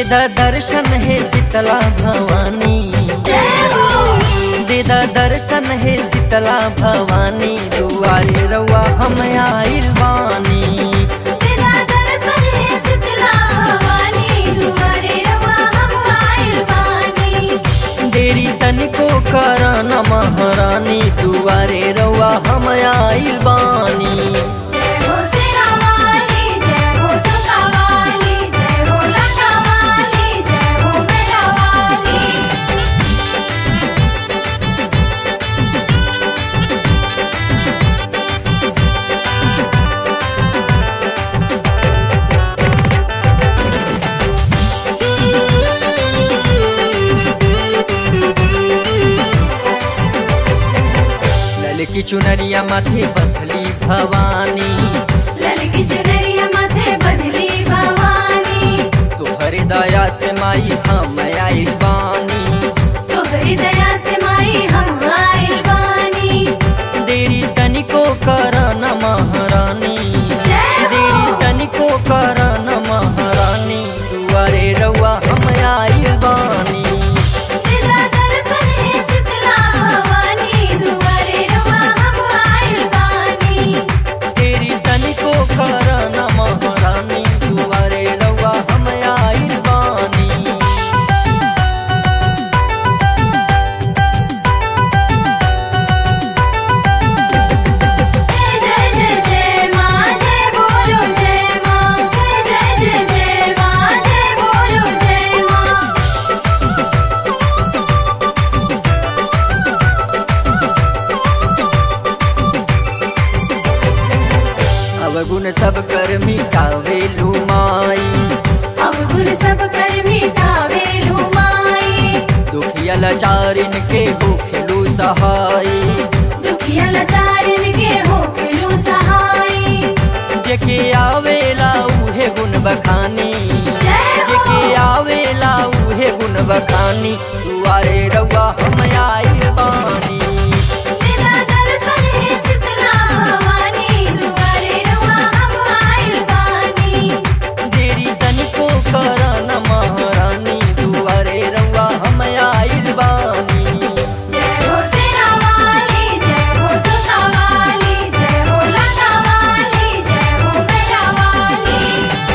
देदा दर्शन है शीतला भवानी जय हो देदा दर्शन है शीतला भवानी दुआरे रउआ हम आइल बानी तेरा दर्शन है शीतला भवानी दुआरे रवा हम आइल बानी देरी तनिको करन महारानी दुआरे रउआ हम आइल बानी जय हो सेना वाली जय हो जोता वाली जय हो लटा वाली जय हो मेरा वाली ललकी चुनरिया माथे बंधली भवानी ललकी चुनरिया माथे बदली भवानी तोहरे दया से माई हम आइल बानी तोहरी दया से माई हम आइल बानी देरी तनिको करन महारानी जय हो देरी तनिको करन महारानी दुआरे रउआ हम आइल बानी तेरा दर्शन है शीतला भवानी दुआरे रवा हम आइल बानी देरी तनिको करन महारानी दुआरे रउआ हम आइल बानी जय जय जय जय माँ जय बोलो जय माँ जय जय जय जय माँ जय बोलो जय माँ अवगुण सब कर मिटावे लुमाई अब गुण सब कर मिटावे लुमाई दुखिया लाचारिन के भूखेलू सहाई दुखिया लाचारन के हो खेलू सहाई जेके आवेला उहे गुण बखानी जय हो जेके आवेला उहे गुण बखानी दुआरे रउआ हम आइल बानी तेरा दर्शन है शीतला भवानी दुआरे रवा हम आइल बानी देरी तनिको करन महारानी दुआरे रउआ हम आइल बानी जय हो सेना वाली जय हो जोता वाली जय हो लटा वाली जय हो मेरा वाली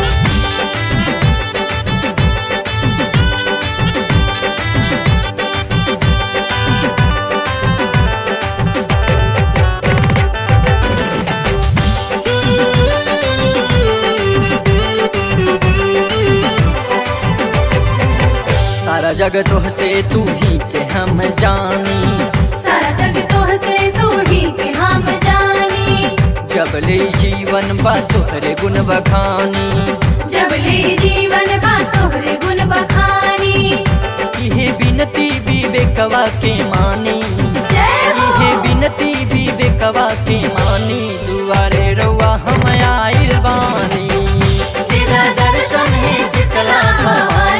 सारा जग तोह से तू ही के हम जानी सारा जग तोह से तू ही के हम जानी जब ले जीवन बा तोहरे गुण बखानी जब ले जीवन बा तोहरे गुण बखानी इहे बिनती विवेकवा के मानी जय हो इहे बिनती विवेकवा के मानी दुआरे रउआ हम आइल बानी तेरा दर्शन है शीतला भवानी